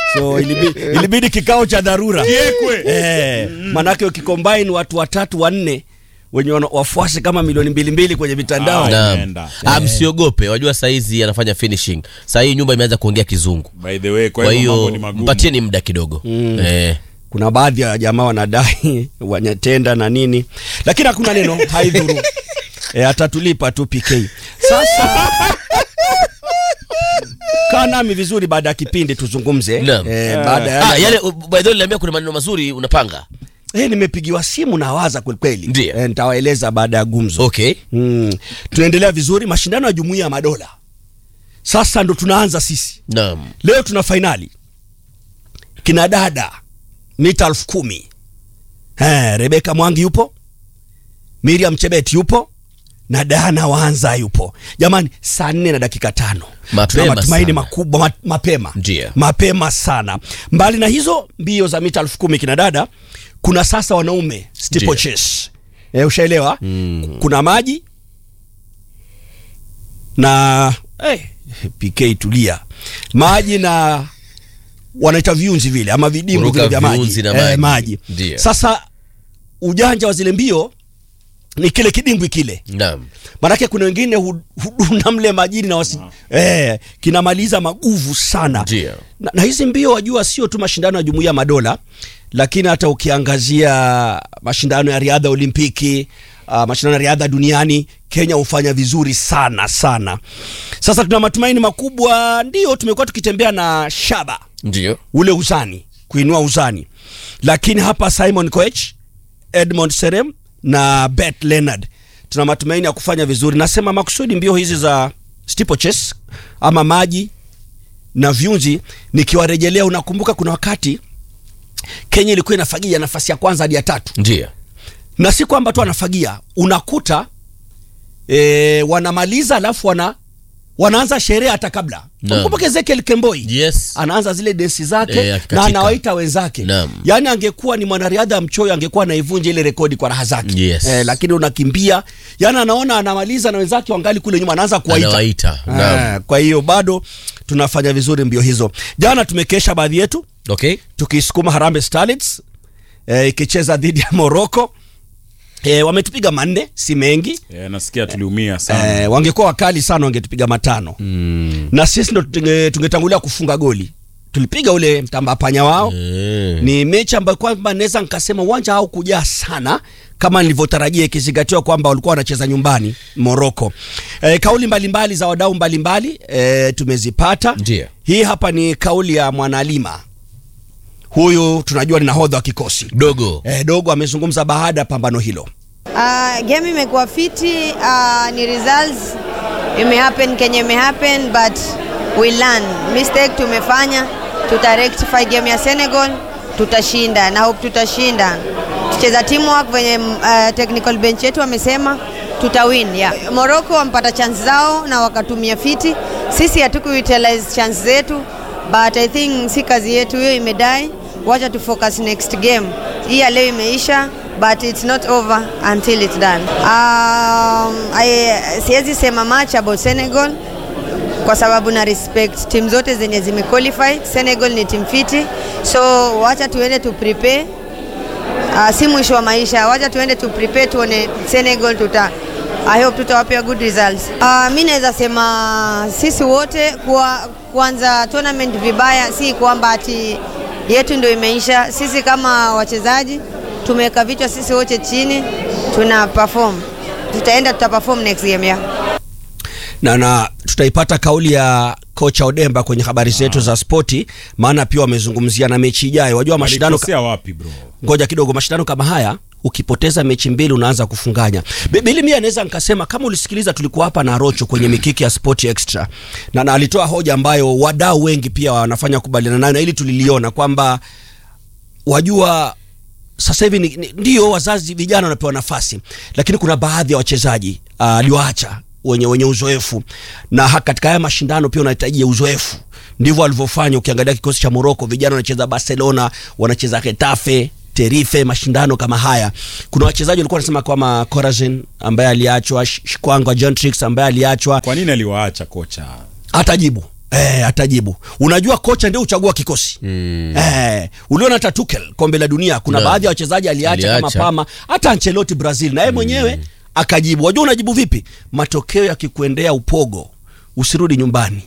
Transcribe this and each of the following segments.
so ilibidi, ilibidi kikao cha dharura Kiekwe. eh, manake ukicombine watu watatu wanne wenye wana- wafuasi kama milioni mbili mbili kwenye mitandao Ah, Naam. Imeenda. Ah, msiogope wajua saizi anafanya finishing saa hii nyumba imeanza kuongea kizungu By the way, kwa kwa hivyo mambo hiyo ni magumu. mpatieni muda kidogo eh. kuna baadhi ya jamaa wanadai wanyatenda na nini lakini hakuna neno haidhuru e, atatulipa tu pk sasa kaa nami vizuri baada ya kipindi tuzungumze Naam. e, baada ya Ah, yale uh, by the way niliambia kuna maneno mazuri unapanga e, nimepigiwa simu na waza kwelikweli Ndiyo. e, nitawaeleza baada ya gumzo okay mm. tunaendelea vizuri mashindano ya jumuiya ya madola sasa ndo tunaanza sisi naam leo tuna fainali kina dada mita elfu kumi Eh, rebeka mwangi yupo miriam chebet yupo na dana waanza yupo jamani saa nne na dakika tano Mapema Tuna matumaini sana. makubwa ma, mapema Ndiyo. mapema sana mbali na hizo mbio za mita elfu kumi kina dada kuna sasa wanaume Ndiyo. steeplechase eh, ushaelewa mm. kuna maji na eh, pk tulia maji na wanaita viunzi vile ama vidimbu Kuruka vile vya maji, viunzi na Eh, maji. maji. Ndiyo. sasa ujanja wa zile mbio ni kile kidimbwi kile naam manake kuna wengine hu- huduna mle majini na wasi, eh, kinamaliza maguvu sana Ndiyo. na, na hizi mbio wajua sio tu mashindano ya jumuiya ya madola lakini hata ukiangazia mashindano ya riadha ya olimpiki uh, mashindano ya riadha duniani kenya hufanya vizuri sana sana sasa tuna matumaini makubwa ndio tumekuwa tukitembea na shaba ndio ule uzani kuinua uzani lakini hapa simon coech edmond serem na bet leonard tuna matumaini ya kufanya vizuri nasema makusudi mbio hizi za steeplechase ama maji na vyunzi nikiwarejelea unakumbuka kuna wakati kenya ilikuwa inafagia nafasi ya kwanza hadi ya tatu ndio na si kwamba tu anafagia unakuta e, wanamaliza alafu wana wanaanza sherehe hata kabla Naam. kumbuka ezekiel kemboi yes anaanza zile densi zake Eh, na akikatika. anawaita wenzake Naam. yaani angekuwa ni mwanariadha mchoyo angekuwa anaivunja ile rekodi kwa raha zake Yes. eh, lakini unakimbia yaani anaona anamaliza na wenzake wangali kule nyuma anaanza kuwaita Anawaita, naam. eh, kwa hiyo bado tunafanya vizuri mbio hizo jana tumekesha baadhi yetu okay tukisukuma harambe starlets eh, ikicheza dhidi ya morocco eh, wametupiga manne si mengi Eh, nasikia tuliumia sana. eh, wangekuwa wakali sana wangetupiga matano mm. na sisi ndo tunge- tungetangulia kufunga goli tulipiga ule mtamba panya wao Eh. ni mechi ambayo kwamba naweza nikasema uwanja haukujaa sana kama nilivyotarajia ikizingatiwa kwamba walikuwa wanacheza nyumbani moroko e, kauli mbalimbali za wadau mbalimbali e, tumezipata Ndiyo. hii hapa ni kauli ya mwanalima huyu tunajua ni nahodha wa kikosi dogo e, dogo amezungumza baada ya pambano hilo Uh, game imekuwa fiti uh, ni results imehappen kenye imehappen but we learn mistake tumefanya tuta rectify game ya Senegal tutashinda na hope tutashinda tucheza teamwork venye uh, technical bench yetu wamesema tutawin yeah. Morocco wampata chance zao na wakatumia fiti sisi hatukuutilize chance zetu but I think si kazi yetu hiyo imedai wacha tu focus next game hii ya leo imeisha but it's not over until it's done um, I, siwezi sema much about Senegal kwa sababu na respect timu zote zenye zimequalify Senegal ni timu fiti so wacha tuende tu prepare uh, si mwisho wa maisha wacha tuende tu prepare tuone Senegal tuta I hope tutawapea good results. Uh, mi naweza sema sisi wote kwa kuanza tournament vibaya si kwamba ati yetu ndio imeisha. Sisi kama wachezaji tumeweka vichwa sisi wote chini, tuna perform, tutaenda tuta perform next game yeah. na, na tutaipata kauli ya kocha Odemba kwenye habari zetu za spoti, maana pia wamezungumzia na mechi ijayo. Wajua mashindano Walikosea wapi bro? ngoja kidogo, mashindano kama haya ukipoteza mechi mbili unaanza kufunganya. Bi- Bili mimi anaweza nikasema kama ulisikiliza, tulikuwa hapa na Rocho kwenye mikiki ya Sport Extra na, na alitoa hoja ambayo wadau wengi pia wanafanya kubaliana nayo, na ili tuliliona kwamba wajua sasa hivi ni- ni- ndio wazazi vijana wanapewa nafasi, lakini kuna baadhi ya wachezaji ah, aliwaacha wenye wenye uzoefu, na ha- katika haya mashindano pia unahitajia uzoefu. Ndivyo walivyofanya. Ukiangalia kikosi cha Morocco, vijana wanacheza Barcelona, wanacheza Getafe, Tenerife, mashindano kama haya. Kuna wachezaji walikuwa wanasema kama Corazin ambaye aliachwa, Sh- Shikwangwa Gentrix ambaye aliachwa, Kwa nini aliwaacha kocha? hatajibu Eh, atajibu. Unajua kocha ndio uchagua kikosi. Mm. Eh, uliona hata Tuchel kombe la dunia kuna Na. baadhi ya wachezaji aliacha, kama Aliacha. Pama, hata Ancelotti Brazil na yeye mwenyewe akajibu. Wajua unajibu vipi? Matokeo yakikuendea upogo, usirudi nyumbani.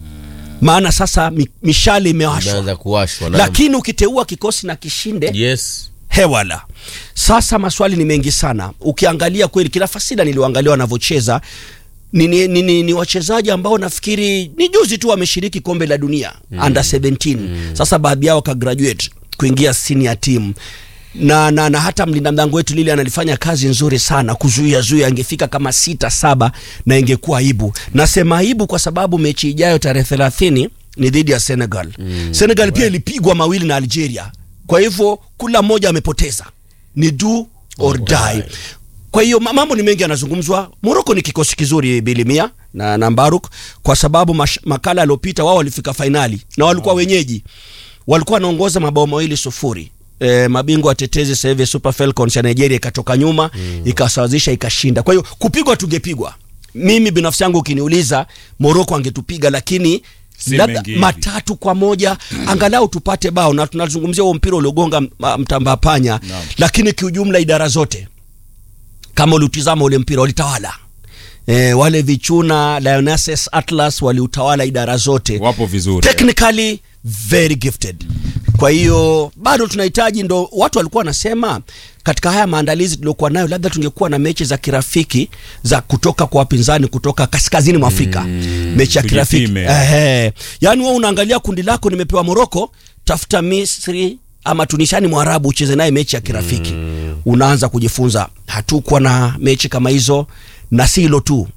Maana sasa mi, mishale imewashwa. Imeanza kuwashwa naam. Lakini ukiteua kikosi na kishinde yes hewala. Sasa maswali ni mengi sana. Ukiangalia kweli kila fasida niliwaangalia wanavyocheza ni, ni, ni, ni, ni wachezaji ambao nafikiri ni juzi tu wameshiriki kombe la dunia mm. under 17 mm. Sasa baadhi yao wakagraduate kuingia senior team na, na, na hata mlinda mlango wetu lile analifanya kazi nzuri sana kuzuia zuia, angefika kama sita saba na ingekuwa aibu. Nasema aibu kwa sababu mechi ijayo tarehe thelathini ni dhidi ya Senegal mm. Senegal pia ilipigwa mawili na Algeria, kwa hivyo kula mmoja amepoteza, ni do or die. Kwa hiyo ma- mambo ni mengi yanazungumzwa. Morocco ni kikosi kizuri Bilimia na, na Mbaruk kwa sababu mash, makala yaliyopita wao walifika fainali na walikuwa wenyeji, walikuwa wanaongoza mabao mawili sufuri. E, mabingwa watetezi sasa hivi Super Falcons ya Nigeria ikatoka nyuma mm. ikasawazisha ikashinda. Kwa hiyo kupigwa tungepigwa. Mimi binafsi yangu ukiniuliza Morocco angetupiga lakini Si labda mengi hivi. matatu kwa moja angalau tupate bao, na tunazungumzia huo mpira uliogonga m- mtamba panya, Naam. lakini kiujumla idara zote kama uliutizama ule mpira walitawala. E, wale vichuna Lionesses Atlas waliutawala idara zote wapo vizuri technically very gifted. Kwa hiyo bado tunahitaji, ndo watu walikuwa wanasema katika haya maandalizi tuliokuwa nayo, labda tungekuwa na mechi za kirafiki za kutoka kwa wapinzani kutoka kaskazini mwa Afrika mechi ya kirafiki tujipime. ehe. Yani wewe unaangalia kundi lako, nimepewa Moroko, tafuta Misri ama Tunisiani Mwarabu ucheze naye mechi ya kirafiki unaanza kujifunza. Hatukuwa na mechi kama hizo, na si hilo tu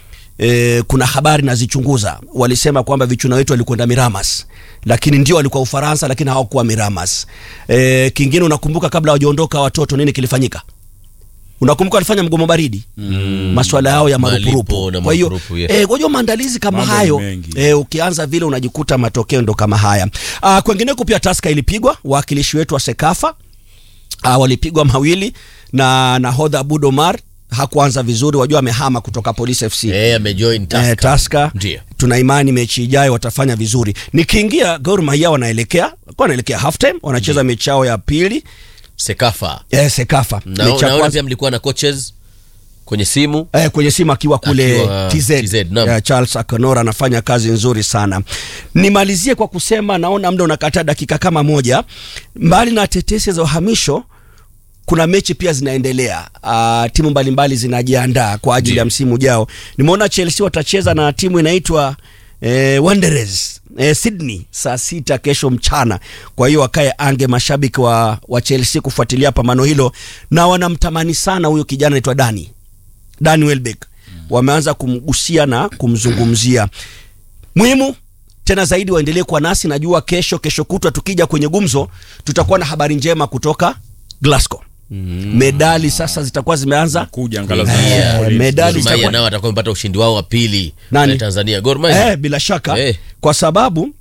e, kuna habari nazichunguza, walisema kwamba vichuna wetu walikwenda Miramas, lakini ndio walikuwa Ufaransa, lakini hawakuwa Miramas. E, kingine unakumbuka, kabla hawajaondoka watoto, nini kilifanyika? Unakumbuka walifanya mgomo baridi mm. maswala yao ya Malipo marupurupu. na Kwa hiyo marupurupu, yes. eh, kwa hiyo maandalizi kama Mambo ni hayo mengi. eh, ukianza vile unajikuta matokeo ndo kama haya. Ah, kwengineko pia Taska ilipigwa, wawakilishi wetu wa Sekafa ah, walipigwa mawili na nahodha Abud Omar hakuanza vizuri, wajua amehama kutoka Police FC eh amejoin Tusker. eh, Taska Ndio. tuna imani mechi ijayo watafanya vizuri. Nikiingia Gor Mahia wanaelekea kwa wanaelekea half time, wanacheza mechi yao ya pili Sekafa eh, Sekafa na, mechi ya naona kwanza pia mlikuwa na coaches kwenye simu eh, kwenye simu akiwa kule Akiwa TZ, TZ, naam. Eh, Charles Akonora anafanya kazi nzuri sana. Nimalizie kwa kusema naona muda unakata dakika kama moja. Mbali na tetesi za uhamisho kuna mechi pia zinaendelea. Uh, timu mbalimbali zinajiandaa kwa ajili ya msimu ujao. Nimeona Chelsea watacheza na timu inaitwa eh, Wanderers eh, Sydney saa sita kesho mchana. Kwa hiyo wakae ange mashabiki wa, wa Chelsea kufuatilia pambano hilo, na wanamtamani sana huyo kijana anaitwa Dani Dani Welbeck. Wameanza kumgusia na kumzungumzia. Muhimu tena zaidi waendelee kwa nasi. Najua kesho kesho kutwa tukija kwenye gumzo tutakuwa na habari njema kutoka Glasgow. Medali sasa zitakuwa zimeanza kuja angalau Eh, zinakuwa polisi. medali Gor Mahia zitakuwa- nao watakuwa wamepata ushindi wao wa pili Nani? na Tanzania Gor Mahia eh, bila shaka Eh. kwa sababu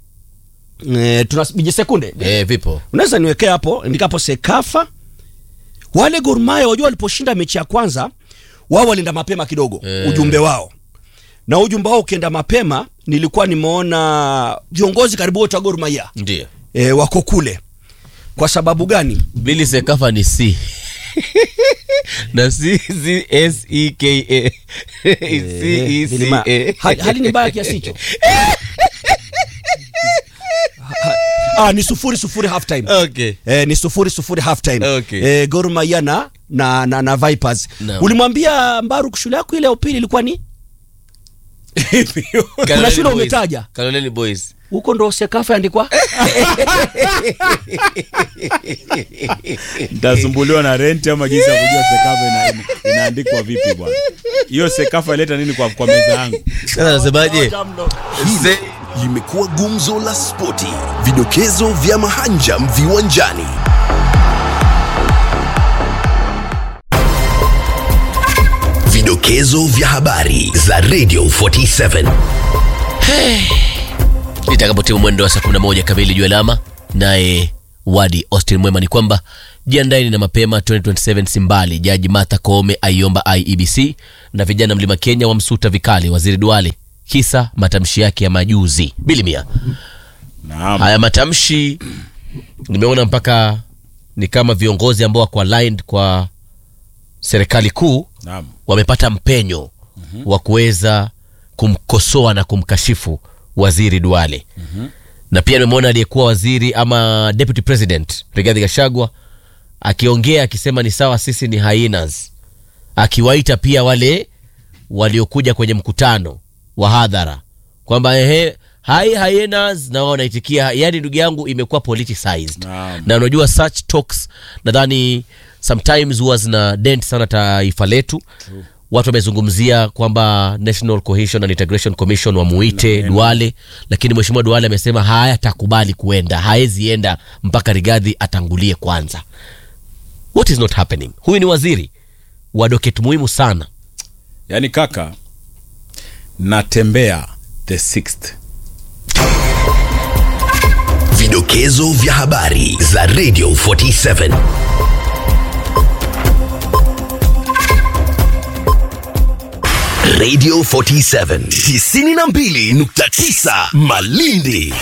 eh, tuna biji sekunde eh vipo unaweza niwekea hapo ndikapo Sekafa wale Gor Mahia wajua waliposhinda mechi ya kwanza wao walienda mapema kidogo Eh. ujumbe wao na ujumbe wao ukienda mapema nilikuwa nimeona viongozi karibu wote wa Gor Mahia ndio e, wako kule kwa sababu gani Billy Sekafa ni C na C Z S E K A C E C Vilima, A hali, hali ni mbaya kiasi hicho Ha- ah, ni sufuri sufuri half time okay Eh, ni sufuri sufuri half time Okay. eh, Gor Mahia na, na, na, na Vipers Naam. ulimwambia Mbaru shule yako ile ya upili ilikuwa ni Kaloleni shule Boys. umetaja? Kaloleni Boys huko ndo Sekafa andikwa Nitasumbuliwa na renti ama jinsi ya kujua sekafa ina, inaandikwa vipi bwana. Hiyo sekafa ileta nini kwa, kwa meza yangu? sasa nasemaje Se- limekuwa gumzo la spoti, vidokezo vya mahanjam viwanjani. Vidokezo vya habari za Radio 47. itakapotimu mwendo wa saa 11 kamili juu alama naye wadi austin mwema ni kwamba jiandaeni na mapema 2027 simbali jaji martha koome aiomba iebc na vijana mlima kenya wamsuta vikali waziri duale kisa matamshi yake ya majuzi bilimia Naam. haya matamshi nimeona mpaka ni kama viongozi ambao wako aligned kwa serikali kuu Naam. wamepata mpenyo wa kuweza kumkosoa na kumkashifu waziri Duale na pia nimemwona aliyekuwa waziri ama deputy president Rigathi Gachagua akiongea akisema ni sawa, sisi ni hyenas, akiwaita pia wale waliokuja kwenye mkutano wa hadhara kwamba ehe, hai hyenas, na wao wanaitikia. Yani ndugu yangu, imekuwa politicized Naam. na unajua such talks nadhani sometimes huwa zina dent sana taifa letu watu wamezungumzia kwamba national cohesion and integration commission wamuite duale lakini mheshimiwa duale amesema hayatakubali kuenda haezi enda mpaka rigadhi atangulie kwanza what is not happening huyu ni waziri wa doketi muhimu sana Yaani kaka, natembea the sixth. Vidokezo vya habari za Radio 47. Radio 47 92.9 Malindi.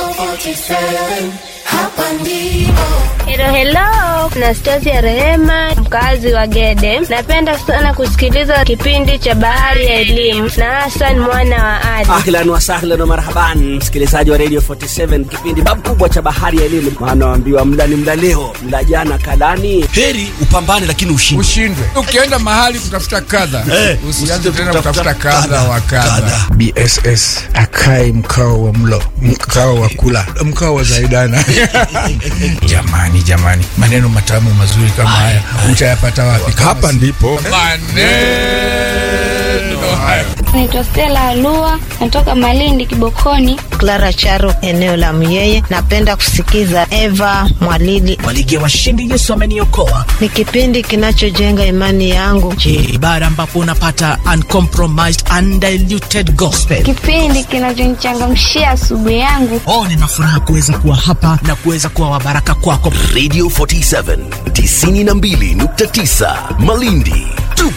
Helo helo, na Stasi ya Rehema, mkazi wa Gede. Napenda sana kusikiliza kipindi cha Bahari ya Elimu na Hassan mwana wa Ali. ahlan wasahlan wa marhaban msikilizaji wa radio 47 kipindi babu kubwa cha bahari ya elimu maana waambiwa mla ni mla leo mla jana kalani heri upambane lakini ushindi ushindwe ukienda mahali kutafuta kadha usianze tena kutafuta kadha wa kadha bss akae mkao wa mlo mkao wa kula mkao wa zaidana jamani jamani maneno matamu mazuri kama haya utayapata wapi hapa ndipo maneno hayo Naitwa Stella Alua, natoka Malindi Kibokoni. Clara Charo, eneo la Myeye. Napenda kusikiza Eva Mwalili. Ligi ya washindi Yesu ameniokoa Ni kipindi kinachojenga imani yangu. ni ibara ambapo unapata uncompromised undiluted gospel. Kipindi kinachonichangamshia asubuhi yangu. Oh, nina furaha kuweza kuwa hapa na kuweza kuwa wabaraka kwako. Radio 47 92.9 Malindi.